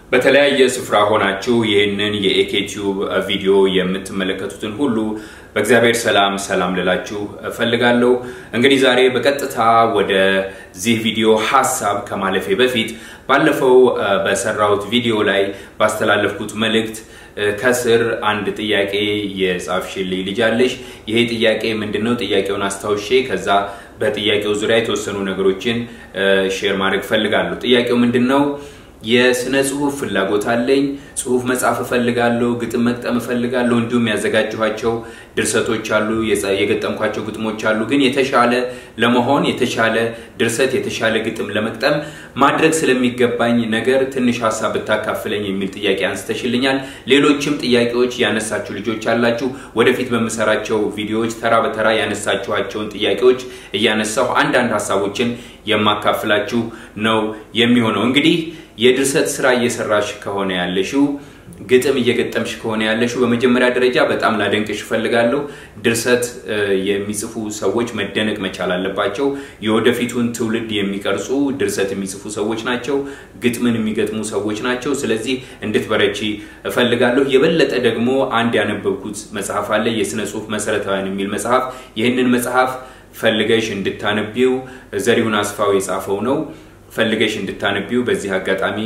በተለያየ ስፍራ ሆናችሁ ይህንን የኤኬቲዩብ ቪዲዮ የምትመለከቱትን ሁሉ በእግዚአብሔር ሰላም ሰላም ልላችሁ እፈልጋለሁ። እንግዲህ ዛሬ በቀጥታ ወደዚህ ቪዲዮ ሀሳብ ከማለፌ በፊት ባለፈው በሰራሁት ቪዲዮ ላይ ባስተላለፍኩት መልእክት ከስር አንድ ጥያቄ የጻፍሽልኝ ልጅ አለሽ። ይሄ ጥያቄ ምንድን ነው? ጥያቄውን አስታውሼ ከዛ በጥያቄው ዙሪያ የተወሰኑ ነገሮችን ሼር ማድረግ እፈልጋለሁ። ጥያቄው ምንድን ነው? የስነ ጽሁፍ ፍላጎት አለኝ። ጽሁፍ መጻፍ እፈልጋለሁ፣ ግጥም መግጠም እፈልጋለሁ። እንዲሁም ያዘጋጀኋቸው ድርሰቶች አሉ፣ የገጠምኳቸው ግጥሞች አሉ። ግን የተሻለ ለመሆን የተሻለ ድርሰት፣ የተሻለ ግጥም ለመግጠም ማድረግ ስለሚገባኝ ነገር ትንሽ ሀሳብ ብታካፍለኝ የሚል ጥያቄ አንስተሽልኛል። ሌሎችም ጥያቄዎች ያነሳችሁ ልጆች አላችሁ። ወደፊት በምሰራቸው ቪዲዮዎች ተራ በተራ ያነሳችኋቸውን ጥያቄዎች እያነሳሁ አንዳንድ ሀሳቦችን የማካፍላችሁ ነው የሚሆነው እንግዲህ የድርሰት ስራ እየሰራሽ ከሆነ ያለሽው ግጥም እየገጠምሽ ከሆነ ያለሽው በመጀመሪያ ደረጃ በጣም ላደንቅሽ እፈልጋለሁ። ድርሰት የሚጽፉ ሰዎች መደነቅ መቻል አለባቸው። የወደፊቱን ትውልድ የሚቀርጹ ድርሰት የሚጽፉ ሰዎች ናቸው። ግጥምን የሚገጥሙ ሰዎች ናቸው። ስለዚህ እንድትበረቺ እፈልጋለሁ። የበለጠ ደግሞ አንድ ያነበብኩት መጽሐፍ አለ፣ የስነ ጽሁፍ መሰረታዊያን የሚል መጽሐፍ። ይህንን መጽሐፍ ፈልገሽ እንድታነቢው ዘሪሁን አስፋው የጻፈው ነው ፈልገሽ እንድታነቢው በዚህ አጋጣሚ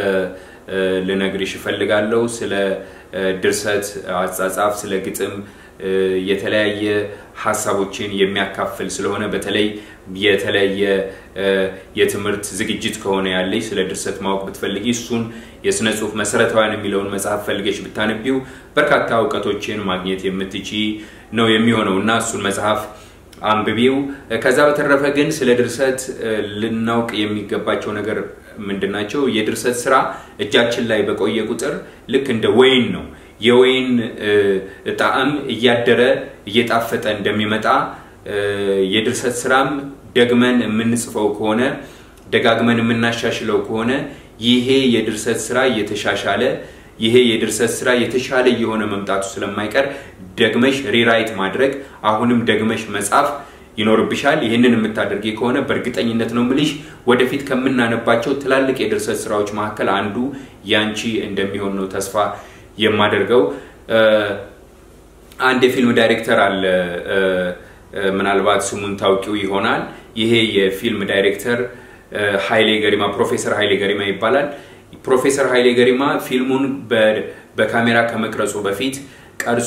ልነግርሽ እፈልጋለሁ። ስለ ድርሰት አጻጻፍ፣ ስለ ግጥም የተለያየ ሀሳቦችን የሚያካፍል ስለሆነ በተለይ የተለያየ የትምህርት ዝግጅት ከሆነ ያለች ስለ ድርሰት ማወቅ ብትፈልጊ እሱን የስነ ጽሁፍ መሰረታዊያን የሚለውን መጽሐፍ ፈልገሽ ብታነቢው በርካታ እውቀቶችን ማግኘት የምትቺ ነው የሚሆነው እና እሱን መጽሐፍ አንብቢው። ከዛ በተረፈ ግን ስለ ድርሰት ልናውቅ የሚገባቸው ነገር ምንድን ናቸው? የድርሰት ስራ እጃችን ላይ በቆየ ቁጥር ልክ እንደ ወይን ነው። የወይን ጣዕም እያደረ እየጣፈጠ እንደሚመጣ የድርሰት ስራም ደግመን የምንጽፈው ከሆነ ደጋግመን የምናሻሽለው ከሆነ ይሄ የድርሰት ስራ እየተሻሻለ ይሄ የድርሰት ስራ የተሻለ የሆነ መምጣቱ ስለማይቀር ደግመሽ ሪራይት ማድረግ አሁንም ደግመሽ መጻፍ ይኖርብሻል። ይህንን የምታደርጊ ከሆነ በእርግጠኝነት ነው ምልሽ ወደፊት ከምናነባቸው ትላልቅ የድርሰት ስራዎች መካከል አንዱ ያንቺ እንደሚሆን ነው ተስፋ የማደርገው። አንድ የፊልም ዳይሬክተር አለ፣ ምናልባት ስሙን ታውቂው ይሆናል። ይሄ የፊልም ዳይሬክተር ኃይሌ ገሪማ ፕሮፌሰር ኃይሌ ገሪማ ይባላል። ፕሮፌሰር ኃይሌ ገሪማ ፊልሙን በካሜራ ከመቅረጹ በፊት ቀርጾ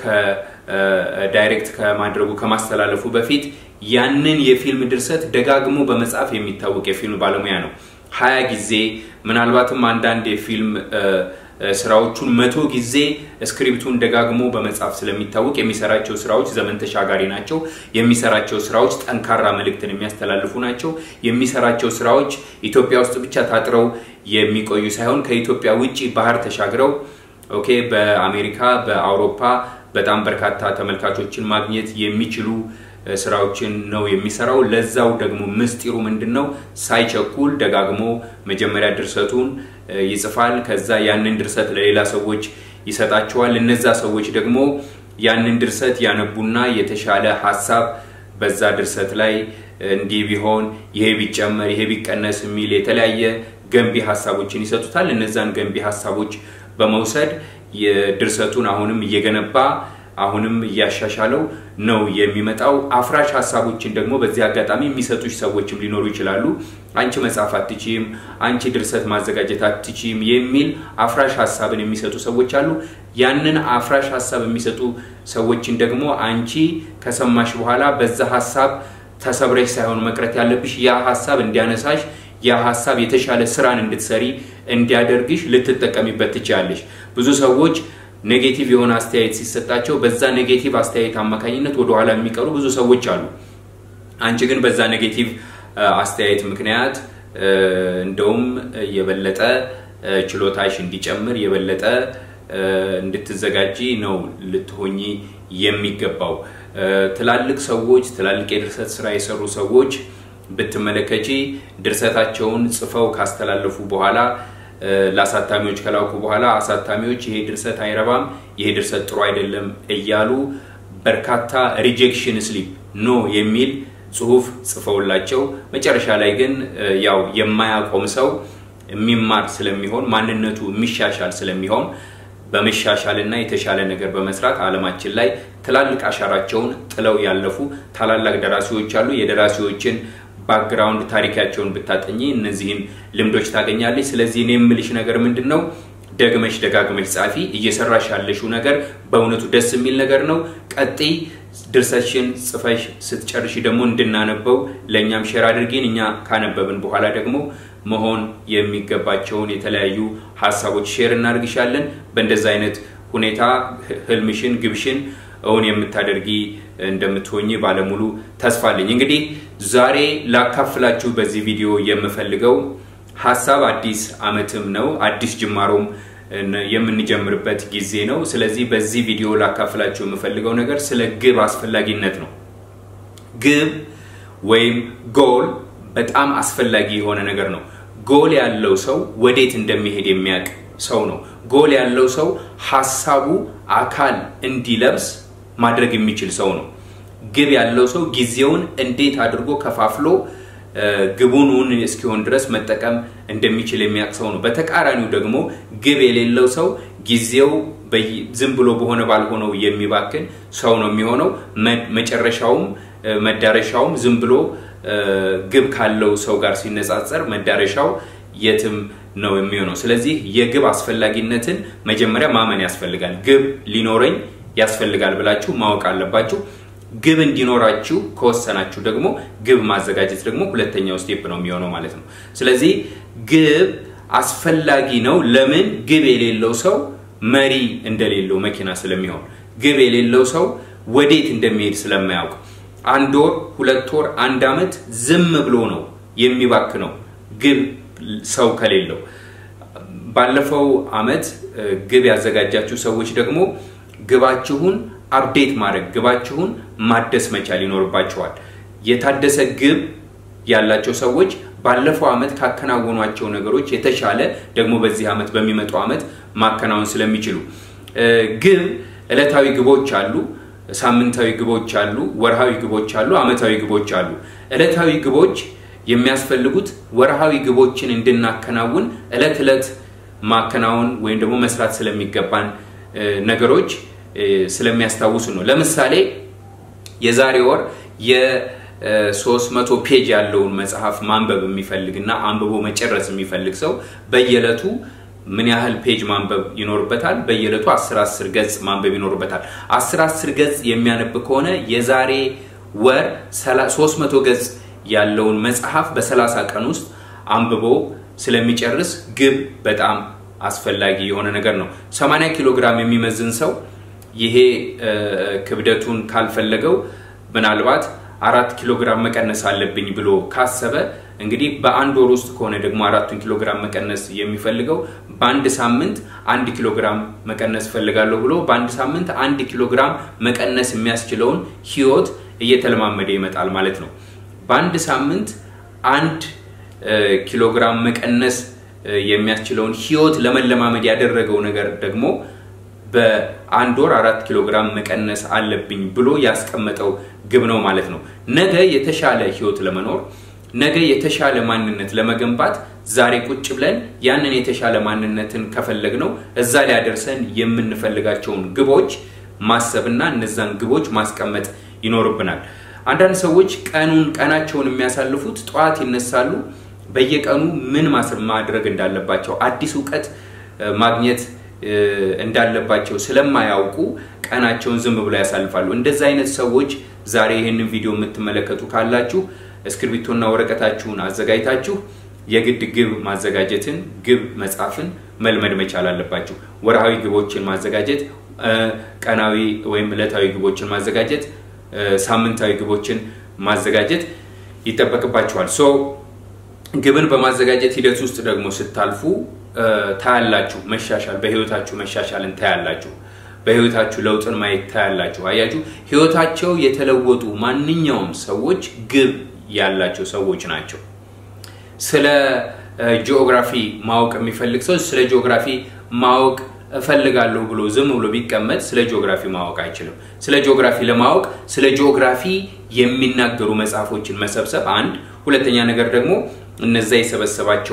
ዳይሬክት ከማድረጉ ከማስተላለፉ በፊት ያንን የፊልም ድርሰት ደጋግሞ በመጻፍ የሚታወቅ የፊልም ባለሙያ ነው። ሀያ ጊዜ ምናልባትም አንዳንድ የፊልም ስራዎቹን መቶ ጊዜ ስክሪፕቱን ደጋግሞ በመጻፍ ስለሚታወቅ የሚሰራቸው ስራዎች ዘመን ተሻጋሪ ናቸው። የሚሰራቸው ስራዎች ጠንካራ መልእክትን የሚያስተላልፉ ናቸው። የሚሰራቸው ስራዎች ኢትዮጵያ ውስጥ ብቻ ታጥረው የሚቆዩ ሳይሆን ከኢትዮጵያ ውጭ ባህር ተሻግረው ኦኬ በአሜሪካ በአውሮፓ በጣም በርካታ ተመልካቾችን ማግኘት የሚችሉ ስራዎችን ነው የሚሰራው። ለዛው ደግሞ ምስጢሩ ምንድን ነው? ሳይቸኩል ደጋግሞ መጀመሪያ ድርሰቱን ይጽፋል። ከዛ ያንን ድርሰት ለሌላ ሰዎች ይሰጣቸዋል። እነዛ ሰዎች ደግሞ ያንን ድርሰት ያነቡና የተሻለ ሀሳብ በዛ ድርሰት ላይ እንዲህ ቢሆን፣ ይሄ ቢጨመር፣ ይሄ ቢቀነስ የሚል የተለያየ ገንቢ ሀሳቦችን ይሰጡታል። እነዛን ገንቢ ሀሳቦች በመውሰድ ድርሰቱን አሁንም እየገነባ አሁንም እያሻሻለው ነው የሚመጣው። አፍራሽ ሀሳቦችን ደግሞ በዚህ አጋጣሚ የሚሰጡሽ ሰዎችም ሊኖሩ ይችላሉ። አንቺ መጻፍ አትችም፣ አንቺ ድርሰት ማዘጋጀት አትችም የሚል አፍራሽ ሀሳብን የሚሰጡ ሰዎች አሉ። ያንን አፍራሽ ሀሳብ የሚሰጡ ሰዎችን ደግሞ አንቺ ከሰማሽ በኋላ በዛ ሀሳብ ተሰብረሽ ሳይሆን መቅረት ያለብሽ ያ ሀሳብ እንዲያነሳሽ ያ ሀሳብ የተሻለ ስራን እንድትሰሪ እንዲያደርግሽ ልትጠቀሚበት ትችላለሽ። ብዙ ሰዎች ኔጌቲቭ የሆነ አስተያየት ሲሰጣቸው በዛ ኔጌቲቭ አስተያየት አማካኝነት ወደኋላ የሚቀሩ ብዙ ሰዎች አሉ። አንቺ ግን በዛ ኔጌቲቭ አስተያየት ምክንያት እንደውም የበለጠ ችሎታሽ እንዲጨምር የበለጠ እንድትዘጋጂ ነው ልትሆኚ የሚገባው። ትላልቅ ሰዎች ትላልቅ የድርሰት ስራ የሰሩ ሰዎች ብትመለከቺ ድርሰታቸውን ጽፈው ካስተላለፉ በኋላ ለአሳታሚዎች ከላኩ በኋላ አሳታሚዎች ይሄ ድርሰት አይረባም፣ ይሄ ድርሰት ጥሩ አይደለም እያሉ በርካታ ሪጀክሽን ስሊፕ ኖ የሚል ጽሁፍ ጽፈውላቸው መጨረሻ ላይ ግን ያው የማያቆም ሰው የሚማር ስለሚሆን ማንነቱ የሚሻሻል ስለሚሆን በመሻሻልና የተሻለ ነገር በመስራት ዓለማችን ላይ ትላልቅ አሻራቸውን ጥለው ያለፉ ታላላቅ ደራሲዎች አሉ። የደራሲዎችን ባክግራውንድ ታሪካቸውን ብታጠኚ እነዚህን ልምዶች ታገኛለች። ስለዚህ እኔ የምልሽ ነገር ምንድን ነው? ደግመሽ ደጋግመሽ ጻፊ። እየሰራሽ ያለሽው ነገር በእውነቱ ደስ የሚል ነገር ነው። ቀጥይ። ድርሰሽን ጽፈሽ ስትጨርሽ ደግሞ እንድናነበው ለእኛም ሼር አድርጌን እኛ ካነበብን በኋላ ደግሞ መሆን የሚገባቸውን የተለያዩ ሀሳቦች ሼር እናድርግሻለን። በእንደዚ አይነት ሁኔታ ህልምሽን፣ ግብሽን እውን የምታደርጊ እንደምትሆኝ ባለሙሉ ተስፋ አለኝ። እንግዲህ ዛሬ ላካፍላችሁ በዚህ ቪዲዮ የምፈልገው ሀሳብ አዲስ አመትም ነው አዲስ ጅማሮም የምንጀምርበት ጊዜ ነው። ስለዚህ በዚህ ቪዲዮ ላካፍላችሁ የምፈልገው ነገር ስለ ግብ አስፈላጊነት ነው። ግብ ወይም ጎል በጣም አስፈላጊ የሆነ ነገር ነው። ጎል ያለው ሰው ወዴት እንደሚሄድ የሚያውቅ ሰው ነው። ጎል ያለው ሰው ሀሳቡ አካል እንዲለብስ ማድረግ የሚችል ሰው ነው። ግብ ያለው ሰው ጊዜውን እንዴት አድርጎ ከፋፍሎ ግቡን እውን እስኪሆን ድረስ መጠቀም እንደሚችል የሚያውቅ ሰው ነው። በተቃራኒው ደግሞ ግብ የሌለው ሰው ጊዜው ዝም ብሎ በሆነ ባልሆነው የሚባክን ሰው ነው የሚሆነው። መጨረሻውም መዳረሻውም ዝም ብሎ ግብ ካለው ሰው ጋር ሲነጻጸር መዳረሻው የትም ነው የሚሆነው። ስለዚህ የግብ አስፈላጊነትን መጀመሪያ ማመን ያስፈልጋል። ግብ ሊኖረኝ ያስፈልጋል ብላችሁ ማወቅ አለባችሁ። ግብ እንዲኖራችሁ ከወሰናችሁ ደግሞ ግብ ማዘጋጀት ደግሞ ሁለተኛው ስቴፕ ነው የሚሆነው ማለት ነው። ስለዚህ ግብ አስፈላጊ ነው። ለምን? ግብ የሌለው ሰው መሪ እንደሌለው መኪና ስለሚሆን፣ ግብ የሌለው ሰው ወዴት እንደሚሄድ ስለማያውቅ አንድ ወር፣ ሁለት ወር፣ አንድ አመት ዝም ብሎ ነው የሚባክነው ግብ ሰው ከሌለው። ባለፈው አመት ግብ ያዘጋጃችሁ ሰዎች ደግሞ ግባችሁን አፕዴት ማድረግ ግባችሁን ማደስ መቻል ይኖርባቸዋል። የታደሰ ግብ ያላቸው ሰዎች ባለፈው አመት ካከናወኗቸው ነገሮች የተሻለ ደግሞ በዚህ አመት በሚመጣው አመት ማከናወን ስለሚችሉ ግብ ዕለታዊ ግቦች አሉ፣ ሳምንታዊ ግቦች አሉ፣ ወርሃዊ ግቦች አሉ፣ አመታዊ ግቦች አሉ። ዕለታዊ ግቦች የሚያስፈልጉት ወርሃዊ ግቦችን እንድናከናውን ዕለት ዕለት ማከናወን ወይም ደግሞ መስራት ስለሚገባን ነገሮች ስለሚያስታውሱ ነው። ለምሳሌ የዛሬ ወር የ300 ፔጅ ያለውን መጽሐፍ ማንበብ የሚፈልግ እና አንብቦ መጨረስ የሚፈልግ ሰው በየዕለቱ ምን ያህል ፔጅ ማንበብ ይኖርበታል? በየዕለቱ 10 10 ገጽ ማንበብ ይኖርበታል። 10 10 ገጽ የሚያነብ ከሆነ የዛሬ ወር 300 ገጽ ያለውን መጽሐፍ በ30 ቀን ውስጥ አንብቦ ስለሚጨርስ ግብ በጣም አስፈላጊ የሆነ ነገር ነው። 80 ኪሎ ግራም የሚመዝን ሰው ይሄ ክብደቱን ካልፈለገው ምናልባት አራት ኪሎ ግራም መቀነስ አለብኝ ብሎ ካሰበ እንግዲህ በአንድ ወር ውስጥ ከሆነ ደግሞ አራቱን ኪሎ ግራም መቀነስ የሚፈልገው በአንድ ሳምንት አንድ ኪሎ ግራም መቀነስ ፈልጋለሁ ብሎ በአንድ ሳምንት አንድ ኪሎ ግራም መቀነስ የሚያስችለውን ህይወት እየተለማመደ ይመጣል ማለት ነው። በአንድ ሳምንት አንድ ኪሎ ግራም መቀነስ የሚያስችለውን ህይወት ለመለማመድ ያደረገው ነገር ደግሞ በአንድ ወር አራት ኪሎ ግራም መቀነስ አለብኝ ብሎ ያስቀመጠው ግብ ነው ማለት ነው። ነገ የተሻለ ህይወት ለመኖር ነገ የተሻለ ማንነት ለመገንባት ዛሬ ቁጭ ብለን ያንን የተሻለ ማንነትን ከፈለግ ነው እዛ ሊያደርሰን የምንፈልጋቸውን ግቦች ማሰብና እነዛን ግቦች ማስቀመጥ ይኖርብናል። አንዳንድ ሰዎች ቀኑን ቀናቸውን የሚያሳልፉት ጠዋት ይነሳሉ። በየቀኑ ምን ማድረግ እንዳለባቸው አዲስ እውቀት ማግኘት እንዳለባቸው ስለማያውቁ ቀናቸውን ዝም ብለው ያሳልፋሉ። እንደዚህ አይነት ሰዎች ዛሬ ይህንን ቪዲዮ የምትመለከቱ ካላችሁ እስክርቢቶና ወረቀታችሁን አዘጋጅታችሁ የግድ ግብ ማዘጋጀትን ግብ መጻፍን መልመድ መቻል አለባችሁ። ወርሃዊ ግቦችን ማዘጋጀት፣ ቀናዊ ወይም ዕለታዊ ግቦችን ማዘጋጀት፣ ሳምንታዊ ግቦችን ማዘጋጀት ይጠበቅባችኋል። ሶ ግብን በማዘጋጀት ሂደት ውስጥ ደግሞ ስታልፉ ታያላችሁ መሻሻል፣ በህይወታችሁ መሻሻልን ታያላችሁ። በህይወታችሁ ለውጥን ማየት ታያላችሁ። አያችሁ፣ ህይወታቸው የተለወጡ ማንኛውም ሰዎች ግብ ያላቸው ሰዎች ናቸው። ስለ ጂኦግራፊ ማወቅ የሚፈልግ ሰው ስለ ጂኦግራፊ ማወቅ እፈልጋለሁ ብሎ ዝም ብሎ ቢቀመጥ ስለ ጂኦግራፊ ማወቅ አይችልም። ስለ ጂኦግራፊ ለማወቅ ስለ ጂኦግራፊ የሚናገሩ መጽሐፎችን መሰብሰብ አንድ፣ ሁለተኛ ነገር ደግሞ እነዛ የሰበሰባቸውን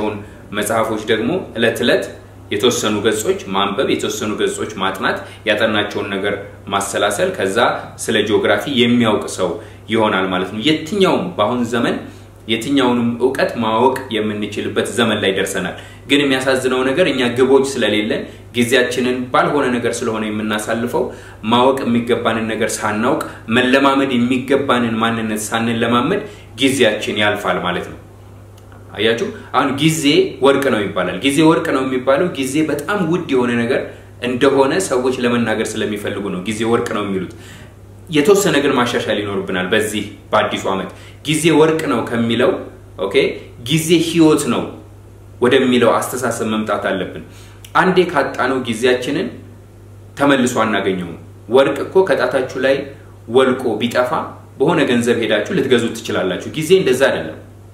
መጽሐፎች ደግሞ እለት ዕለት የተወሰኑ ገጾች ማንበብ፣ የተወሰኑ ገጾች ማጥናት፣ ያጠናቸውን ነገር ማሰላሰል፣ ከዛ ስለ ጂኦግራፊ የሚያውቅ ሰው ይሆናል ማለት ነው። የትኛውም በአሁን ዘመን የትኛውንም እውቀት ማወቅ የምንችልበት ዘመን ላይ ደርሰናል። ግን የሚያሳዝነው ነገር እኛ ግቦች ስለሌለን ጊዜያችንን ባልሆነ ነገር ስለሆነ የምናሳልፈው ማወቅ የሚገባንን ነገር ሳናውቅ መለማመድ የሚገባንን ማንነት ሳንለማመድ ጊዜያችን ያልፋል ማለት ነው። አያችሁ፣ አሁን ጊዜ ወርቅ ነው ይባላል። ጊዜ ወርቅ ነው የሚባለው ጊዜ በጣም ውድ የሆነ ነገር እንደሆነ ሰዎች ለመናገር ስለሚፈልጉ ነው ጊዜ ወርቅ ነው የሚሉት። የተወሰነ ግን ማሻሻል ይኖርብናል። በዚህ በአዲሱ ዓመት ጊዜ ወርቅ ነው ከሚለው ኦኬ ጊዜ ህይወት ነው ወደሚለው አስተሳሰብ መምጣት አለብን። አንዴ ካጣነው ጊዜያችንን ተመልሶ አናገኘውም። ወርቅ እኮ ከጣታችሁ ላይ ወልቆ ቢጠፋ በሆነ ገንዘብ ሄዳችሁ ልትገዙት ትችላላችሁ። ጊዜ እንደዛ አይደለም።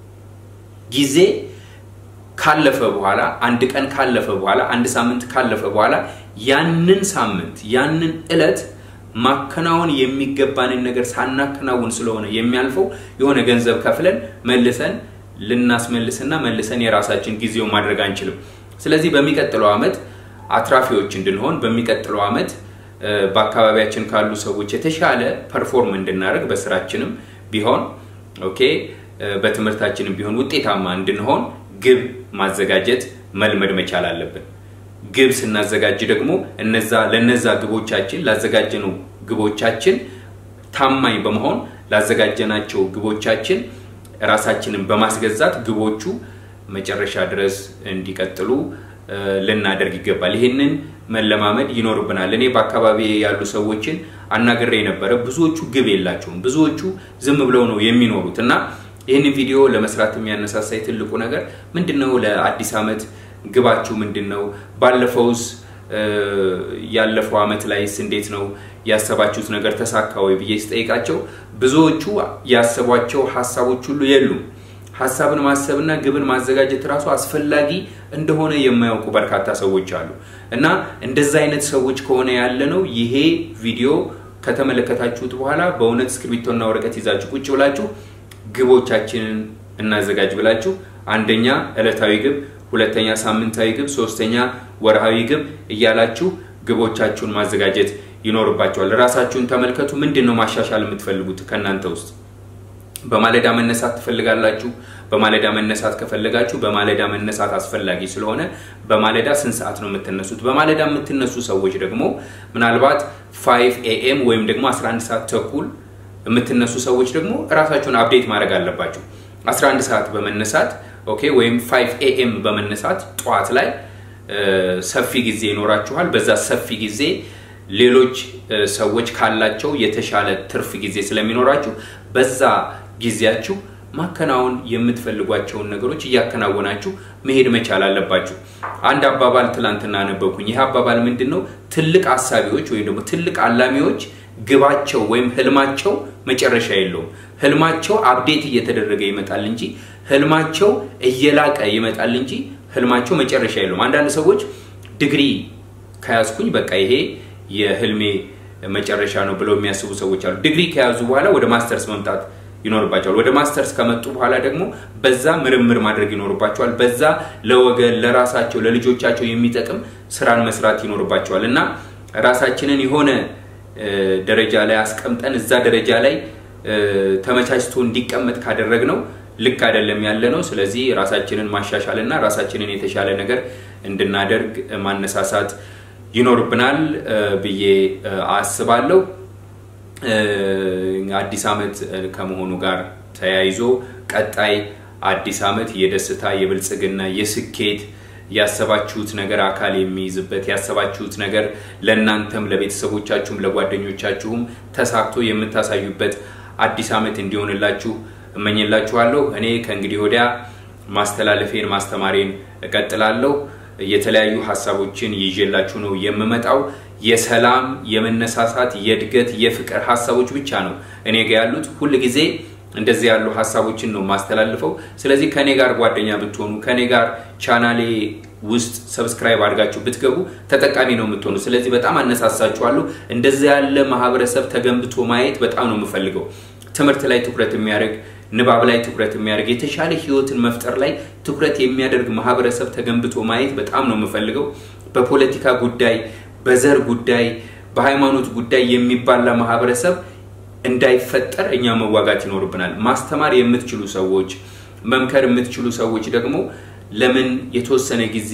ጊዜ ካለፈ በኋላ አንድ ቀን ካለፈ በኋላ አንድ ሳምንት ካለፈ በኋላ ያንን ሳምንት ያንን እለት ማከናወን የሚገባንን ነገር ሳናከናውን ስለሆነ የሚያልፈው የሆነ ገንዘብ ከፍለን መልሰን ልናስመልስና መልሰን የራሳችን ጊዜው ማድረግ አንችልም። ስለዚህ በሚቀጥለው ዓመት አትራፊዎች እንድንሆን በሚቀጥለው ዓመት በአካባቢያችን ካሉ ሰዎች የተሻለ ፐርፎርም እንድናደርግ በስራችንም ቢሆን ኦኬ በትምህርታችንም ቢሆን ውጤታማ እንድንሆን ግብ ማዘጋጀት መልመድ መቻል አለብን። ግብ ስናዘጋጅ ደግሞ እነዛ ለነዛ ግቦቻችን ላዘጋጀነው ግቦቻችን ታማኝ በመሆን ላዘጋጀናቸው ግቦቻችን ራሳችንን በማስገዛት ግቦቹ መጨረሻ ድረስ እንዲቀጥሉ ልናደርግ ይገባል። ይህንን መለማመድ ይኖርብናል። እኔ በአካባቢ ያሉ ሰዎችን አናግሬ ነበረ። ብዙዎቹ ግብ የላቸውም። ብዙዎቹ ዝም ብለው ነው የሚኖሩት እና ይህንን ቪዲዮ ለመስራት የሚያነሳሳይ ትልቁ ነገር ምንድን ነው? ለአዲስ ዓመት ግባችሁ ምንድን ነው? ባለፈውስ ያለፈው ዓመት ላይስ እንዴት ነው ያሰባችሁት ነገር ተሳካ ወይ ብዬ ስጠይቃቸው ብዙዎቹ ያሰቧቸው ሀሳቦች ሁሉ የሉም። ሀሳብን ማሰብና ግብን ማዘጋጀት ራሱ አስፈላጊ እንደሆነ የማያውቁ በርካታ ሰዎች አሉ እና እንደዛ አይነት ሰዎች ከሆነ ያለ ነው ይሄ ቪዲዮ ከተመለከታችሁት በኋላ በእውነት እስክሪብቶና ወረቀት ይዛችሁ ቁጭ ብላችሁ ግቦቻችንን እናዘጋጅ ብላችሁ አንደኛ ዕለታዊ ግብ፣ ሁለተኛ ሳምንታዊ ግብ፣ ሶስተኛ ወርሃዊ ግብ እያላችሁ ግቦቻችሁን ማዘጋጀት ይኖርባቸዋል። ራሳችሁን ተመልከቱ። ምንድን ነው ማሻሻል የምትፈልጉት ከእናንተ ውስጥ? በማለዳ መነሳት ትፈልጋላችሁ? በማለዳ መነሳት ከፈለጋችሁ በማለዳ መነሳት አስፈላጊ ስለሆነ በማለዳ ስንት ሰዓት ነው የምትነሱት? በማለዳ የምትነሱ ሰዎች ደግሞ ምናልባት 5 ኤኤም ወይም ደግሞ 11 ሰዓት ተኩል የምትነሱ ሰዎች ደግሞ እራሳችሁን አፕዴት ማድረግ አለባችሁ። 11 ሰዓት በመነሳት ኦኬ፣ ወይም 5 ኤኤም በመነሳት ጠዋት ላይ ሰፊ ጊዜ ይኖራችኋል። በዛ ሰፊ ጊዜ ሌሎች ሰዎች ካላቸው የተሻለ ትርፍ ጊዜ ስለሚኖራችሁ በዛ ጊዜያችሁ ማከናወን የምትፈልጓቸውን ነገሮች እያከናወናችሁ መሄድ መቻል አለባችሁ። አንድ አባባል ትላንትና አነበብኩኝ። ይህ አባባል ምንድን ነው? ትልቅ አሳቢዎች ወይም ደግሞ ትልቅ አላሚዎች ግባቸው ወይም ህልማቸው መጨረሻ የለውም። ህልማቸው አፕዴት እየተደረገ ይመጣል እንጂ ህልማቸው እየላቀ ይመጣል እንጂ ህልማቸው መጨረሻ የለውም። አንዳንድ ሰዎች ዲግሪ ከያዝኩኝ በቃ ይሄ የህልሜ መጨረሻ ነው ብለው የሚያስቡ ሰዎች አሉ። ዲግሪ ከያዙ በኋላ ወደ ማስተርስ መምጣት ይኖርባቸዋል። ወደ ማስተርስ ከመጡ በኋላ ደግሞ በዛ ምርምር ማድረግ ይኖርባቸዋል። በዛ ለወገን፣ ለራሳቸው፣ ለልጆቻቸው የሚጠቅም ስራን መስራት ይኖርባቸዋል እና ራሳችንን የሆነ ደረጃ ላይ አስቀምጠን እዛ ደረጃ ላይ ተመቻችቶ እንዲቀመጥ ካደረግ ነው ልክ አይደለም ያለ ነው። ስለዚህ ራሳችንን ማሻሻል እና ራሳችንን የተሻለ ነገር እንድናደርግ ማነሳሳት ይኖርብናል ብዬ አስባለሁ። አዲስ ዓመት ከመሆኑ ጋር ተያይዞ ቀጣይ አዲስ ዓመት የደስታ የብልጽግና የስኬት ያሰባችሁት ነገር አካል የሚይዝበት ያሰባችሁት ነገር ለእናንተም ለቤተሰቦቻችሁም ለጓደኞቻችሁም ተሳክቶ የምታሳዩበት አዲስ ዓመት እንዲሆንላችሁ እመኝላችኋለሁ። እኔ ከእንግዲህ ወዲያ ማስተላለፌን ማስተማሬን እቀጥላለሁ። የተለያዩ ሀሳቦችን ይዤላችሁ ነው የምመጣው። የሰላም፣ የመነሳሳት፣ የእድገት፣ የፍቅር ሀሳቦች ብቻ ነው እኔ ጋ ያሉት። ሁል ጊዜ እንደዚህ ያሉ ሀሳቦችን ነው ማስተላልፈው። ስለዚህ ከኔ ጋር ጓደኛ ብትሆኑ ከኔ ጋር ቻናሌ ውስጥ ሰብስክራይብ አድርጋችሁ ብትገቡ ተጠቃሚ ነው የምትሆኑ። ስለዚህ በጣም አነሳሳችኋለሁ። እንደዚህ ያለ ማህበረሰብ ተገንብቶ ማየት በጣም ነው የምፈልገው። ትምህርት ላይ ትኩረት የሚያደርግ ንባብ ላይ ትኩረት የሚያደርግ የተሻለ ህይወትን መፍጠር ላይ ትኩረት የሚያደርግ ማህበረሰብ ተገንብቶ ማየት በጣም ነው የምፈልገው። በፖለቲካ ጉዳይ፣ በዘር ጉዳይ፣ በሃይማኖት ጉዳይ የሚባላ ማህበረሰብ እንዳይፈጠር እኛ መዋጋት ይኖርብናል። ማስተማር የምትችሉ ሰዎች፣ መምከር የምትችሉ ሰዎች ደግሞ ለምን የተወሰነ ጊዜ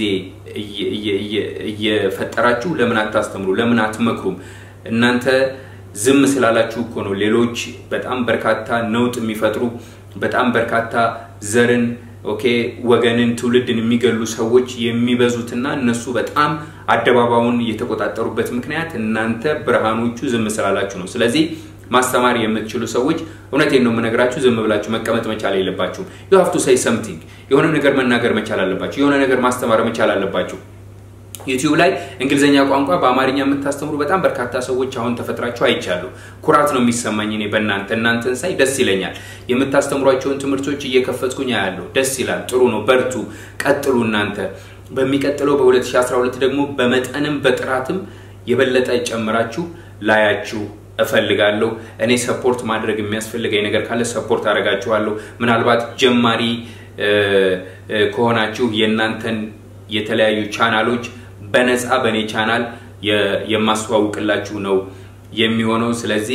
እየፈጠራችሁ ለምን አታስተምሩ? ለምን አትመክሩም? እናንተ ዝም ስላላችሁ እኮ ነው ሌሎች በጣም በርካታ ነውጥ የሚፈጥሩ በጣም በርካታ ዘርን ኦኬ ወገንን ትውልድን የሚገሉ ሰዎች የሚበዙትና እነሱ በጣም አደባባዩን የተቆጣጠሩበት ምክንያት እናንተ ብርሃኖቹ ዝም ስላላችሁ ነው። ስለዚህ ማስተማር የምትችሉ ሰዎች እውነቴን ነው የምነግራችሁ፣ ዝም ብላችሁ መቀመጥ መቻል የለባችሁም። ዩ ሃቭ ቱ ሴይ ሰምቲንግ የሆነ ነገር መናገር መቻል አለባችሁ። የሆነ ነገር ማስተማር መቻል አለባችሁ። ዩቲዩብ ላይ እንግሊዝኛ ቋንቋ በአማርኛ የምታስተምሩ በጣም በርካታ ሰዎች አሁን ተፈጥራችሁ አይቻሉ። ኩራት ነው የሚሰማኝ እኔ በእናንተ እናንተን ሳይ ደስ ይለኛል። የምታስተምሯቸውን ትምህርቶች እየከፈትኩኝ አያለሁ። ደስ ይላል። ጥሩ ነው። በርቱ፣ ቀጥሉ እናንተ። በሚቀጥለው በ2012 ደግሞ በመጠንም በጥራትም የበለጠ ጨምራችሁ ላያችሁ እፈልጋለሁ። እኔ ሰፖርት ማድረግ የሚያስፈልገኝ ነገር ካለ ሰፖርት አደርጋችኋለሁ። ምናልባት ጀማሪ ከሆናችሁ የእናንተን የተለያዩ ቻናሎች በነፃ በእኔ ቻናል የማስተዋውቅላችሁ ነው የሚሆነው። ስለዚህ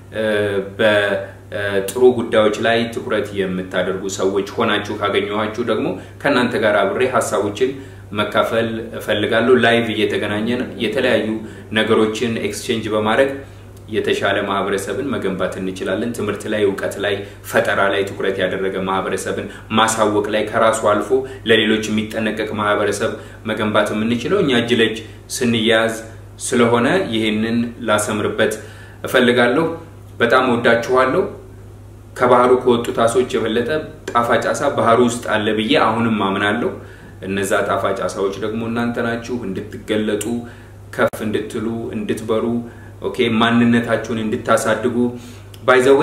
በጥሩ ጉዳዮች ላይ ትኩረት የምታደርጉ ሰዎች ሆናችሁ ካገኘኋችሁ ደግሞ ከእናንተ ጋር አብሬ ሀሳቦችን መካፈል እፈልጋለሁ። ላይቭ እየተገናኘን የተለያዩ ነገሮችን ኤክስቼንጅ በማድረግ የተሻለ ማህበረሰብን መገንባት እንችላለን። ትምህርት ላይ፣ እውቀት ላይ፣ ፈጠራ ላይ ትኩረት ያደረገ ማህበረሰብን ማሳወቅ ላይ ከራሱ አልፎ ለሌሎች የሚጠነቀቅ ማህበረሰብ መገንባት የምንችለው እኛ እጅ ለእጅ ስንያያዝ ስለሆነ ይህንን ላሰምርበት እፈልጋለሁ። በጣም ወዳችኋለሁ። ከባህሩ ከወጡት አሶች የበለጠ ጣፋጭ አሳ ባህሩ ውስጥ አለ ብዬ አሁንም አምናለሁ። እነዛ ጣፋጭ አሳዎች ደግሞ እናንተ ናችሁ። እንድትገለጡ፣ ከፍ እንድትሉ፣ እንድትበሩ ኦኬ ማንነታችሁን እንድታሳድጉ ባይዘዌ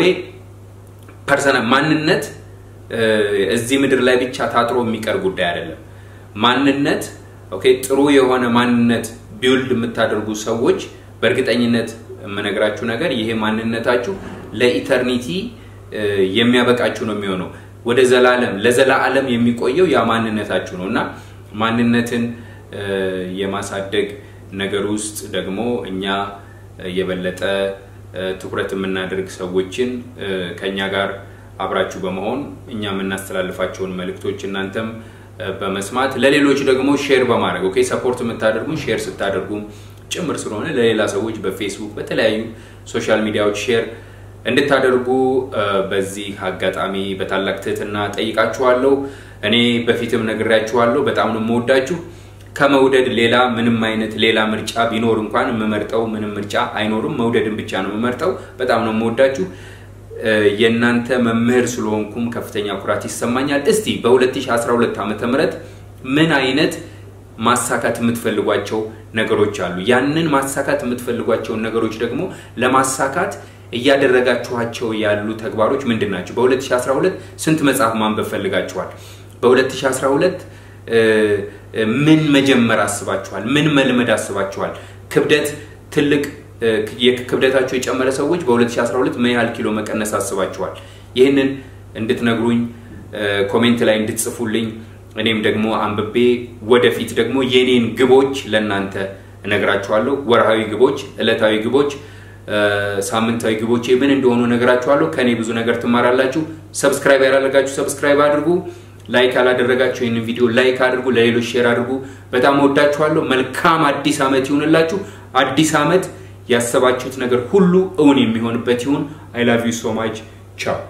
ፐርሰናል ማንነት እዚህ ምድር ላይ ብቻ ታጥሮ የሚቀር ጉዳይ አይደለም። ማንነት ኦኬ ጥሩ የሆነ ማንነት ቢውልድ የምታደርጉ ሰዎች በእርግጠኝነት የምነግራችሁ ነገር ይሄ ማንነታችሁ ለኢተርኒቲ የሚያበቃችሁ ነው የሚሆነው። ወደ ዘላለም ለዘላለም የሚቆየው ያ ማንነታችሁ ነው እና ማንነትን የማሳደግ ነገር ውስጥ ደግሞ እኛ የበለጠ ትኩረት የምናደርግ ሰዎችን ከኛ ጋር አብራችሁ በመሆን እኛ የምናስተላልፋቸውን መልእክቶች እናንተም በመስማት ለሌሎች ደግሞ ሼር በማድረግ ኦኬ ሰፖርት የምታደርጉ ሼር ስታደርጉ ጭምር ስለሆነ ለሌላ ሰዎች በፌስቡክ በተለያዩ ሶሻል ሚዲያዎች ሼር እንድታደርጉ በዚህ አጋጣሚ በታላቅ ትህትና ጠይቃችኋለሁ። እኔ በፊትም ነግሬያችኋለሁ። በጣም ነው የምወዳችሁ። ከመውደድ ሌላ ምንም አይነት ሌላ ምርጫ ቢኖር እንኳን የምመርጠው ምንም ምርጫ አይኖርም። መውደድን ብቻ ነው የምመርጠው። በጣም ነው የምወዳችሁ። የእናንተ መምህር ስለሆንኩም ከፍተኛ ኩራት ይሰማኛል። እስቲ በ2012 ዓ ም ምን አይነት ማሳካት የምትፈልጓቸው ነገሮች አሉ? ያንን ማሳካት የምትፈልጓቸውን ነገሮች ደግሞ ለማሳካት እያደረጋችኋቸው ያሉ ተግባሮች ምንድን ናቸው? በ2012 ስንት መጽሐፍ ማንበብ ፈልጋችኋል? በ2012 ምን መጀመር አስባችኋል? ምን መልመድ አስባችኋል? ክብደት ትልቅ ክብደታቸው የጨመረ ሰዎች በ2012 ምን ያህል ኪሎ መቀነስ አስባችኋል? ይህንን እንድትነግሩኝ ኮሜንት ላይ እንድትጽፉልኝ እኔም ደግሞ አንብቤ ወደፊት ደግሞ የኔን ግቦች ለእናንተ እነግራችኋለሁ። ወርሃዊ ግቦች፣ ዕለታዊ ግቦች፣ ሳምንታዊ ግቦቼ ምን እንደሆኑ እነግራችኋለሁ። ከእኔ ብዙ ነገር ትማራላችሁ። ሰብስክራይብ ያላደረጋችሁ ሰብስክራይብ አድርጉ። ላይክ ያላደረጋችሁ ይህንን ቪዲዮ ላይክ አድርጉ፣ ለሌሎች ሼር አድርጉ። በጣም ወዳችኋለሁ። መልካም አዲስ ዓመት ይሁንላችሁ። አዲስ ዓመት ያሰባችሁት ነገር ሁሉ እውን የሚሆንበት ይሁን። አይ ላቭ ዩ ሶ ማች ቻው